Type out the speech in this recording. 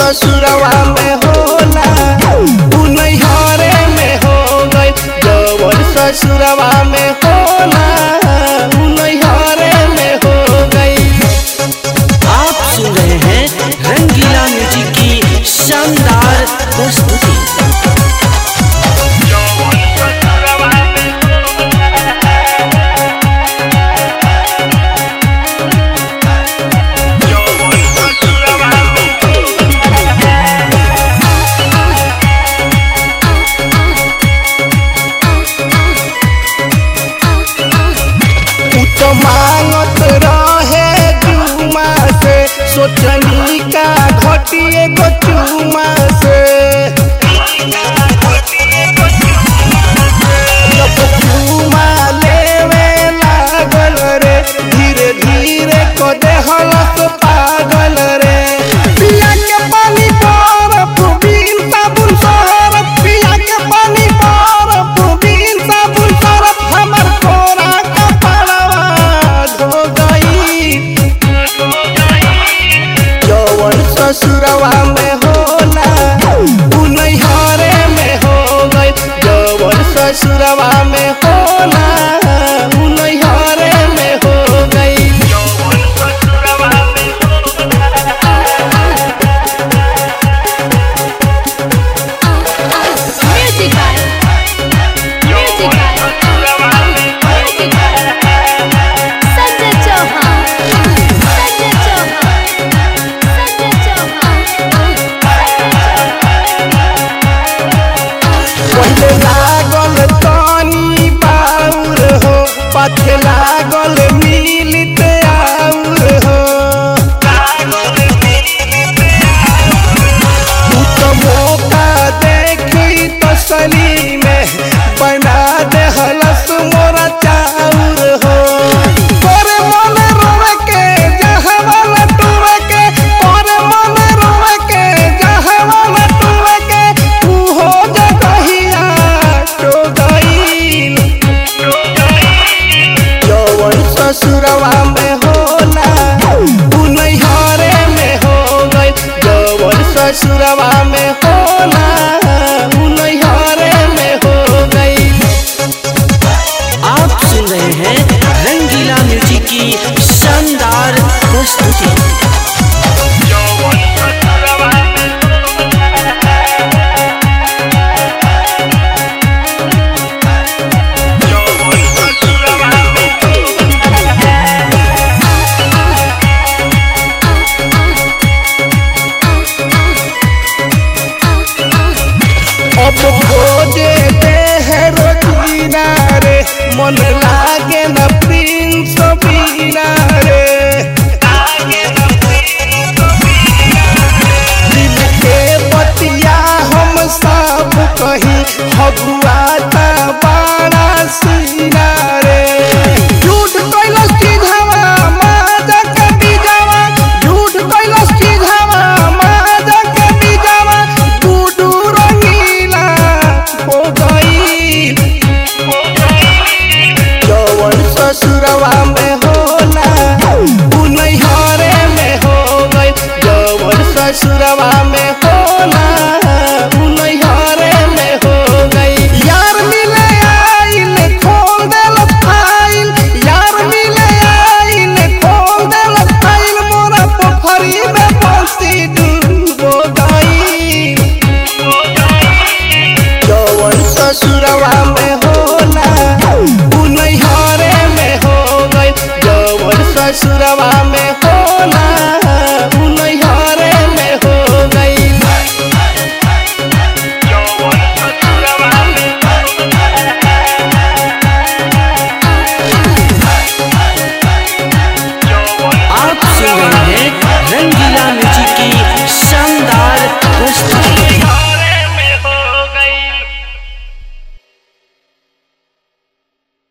ससुरवा में होला उ नैहरे में हो गई जवन ससुरवा में होला उ नैहरे में हो गई आप सुन रहे हैं रंगीला म्यूजिक की शानदार प्रस्तुति उ तो मांगत रहे जुमा से सोचनी का घटिए गो चुमा से जब चुमा लेवे लागल रे धीरे धीरे को देहलस पागल रे पिया के पानी बरफ बिन साबुन सरफ पिया के पानी बरफ बिन साबुन सरफ हमर कोरा कपड़वा धो गई जवन ससुरवा में होला उ नैहरे में हो गई जवन ससुरवा में होला उ नैहरे में हो गई Music by Music by Music by Sanjay Chauhan Sanjay Chauhan Sanjay Chauhan पहले लागल तनी बाउर हो पाछे लागल मिलित आउर हो तू तो मौका देखी तसली में बना दे हलस मोरा चाउर हो तोरे मन रोवे के जहवाला टूवे के तोरे मन रोवे के जहवाला टूवे के तू हो जगहिया तो गईल जवन ससुरवा में होला उ नैहरे में हो गई जवन ससुरवा में होला उ नैहरे में हो गई आप सुन रहे हैं रंगीला म्यूजिक की शानदार प्रस्तुति अब खोजे दे है रोजीना रे मन लागे न प्रिंस बीना रे दिल के बतिया हम सब कहीं हगुआता बाड़ा सीना रे झूठ कैलस चीझवा माजा के बीजवा झूठ कैलस चीझवा माजा के बीजवा गुडू रंगीला हो गई जवन ससुरवा में होला उ नैहरे में हो गई जवन ससुरवा में होला उ नैहरे में हो गई यार मिले आइल खोल देल फाइल यार मिले आइल खोल देल फाइल मोरा पोखरी में बंसी डूबो गई जवन ससुरवा में होला उ नैहरे में हो गई जवन ससुरवा में होला